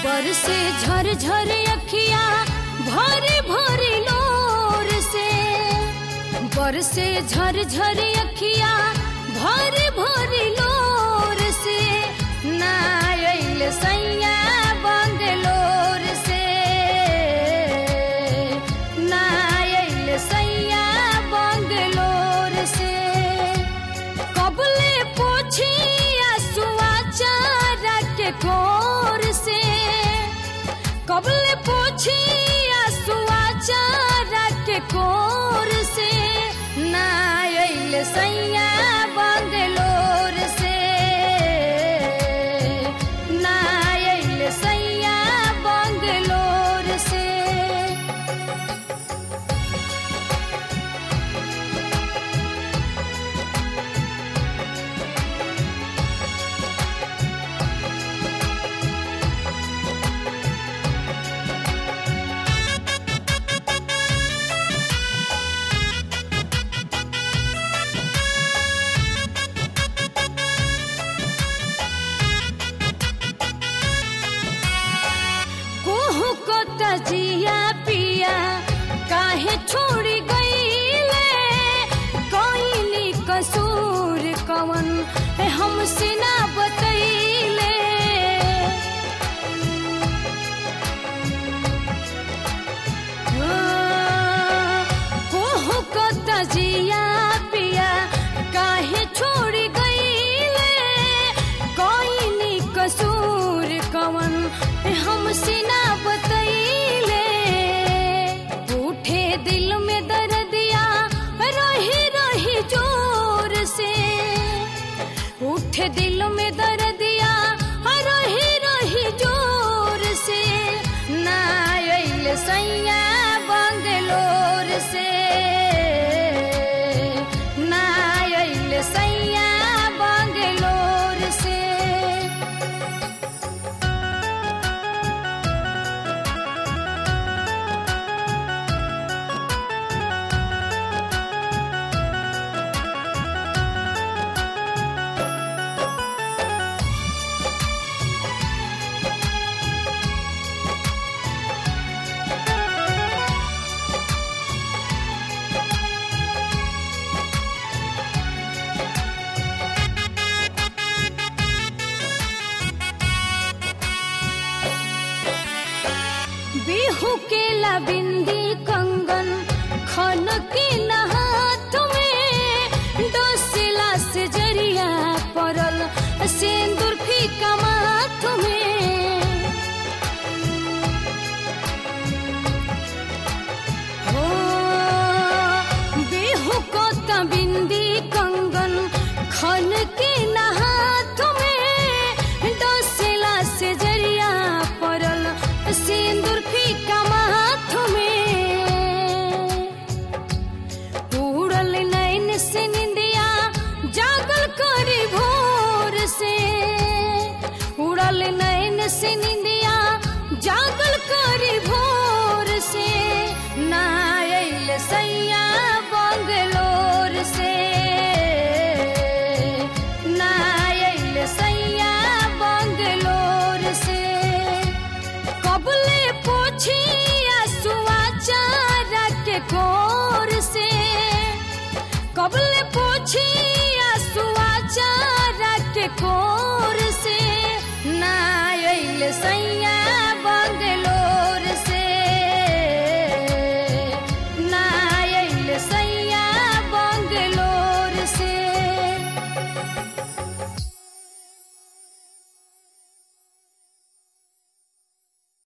पर से झर झर अखिया भरे भरे लोर से पर से झर झर अखिया भरे भरे लोर से ना आइल सैया बंगलोर से ना आइल सैया बंगलोर से कबले पोछी आसुआ चारा के कोर से कबले पोछी आसुआ चारा के कोर से ना आइल सैया बंगलोर से ना आइल सैया बंगलोर से कोहू को तजिया पिया काहे छोड़ी गईले कोइनी कसूर कवन है हमसे ना बतैले कोहू को तजिया पिया काहे छोड़ी गईले कोइनी कसूर कवन हमसे ना बतैले उठे दिल में दर्दिया रही रही जोर से उठे दिल में दर्दिया रही रही जोर से ना आइल सैया बंगलोर से ना आइल सैया बंगलोर से बिहू के लबिंदी कंगन खन के नहाथ में डोसिला से जरिया पड़ल सिंदूर फीका माथ में हो बिहू को तबिंदी कंगन खन के नहाथ में डोसिला से जरिया पड़ल सिंदूर फीका माथ में उड़ल नैन से निंदिया जागल करी भोर से उड़ल नैन से निंदिया जागल करी भोर से ना आइल सैया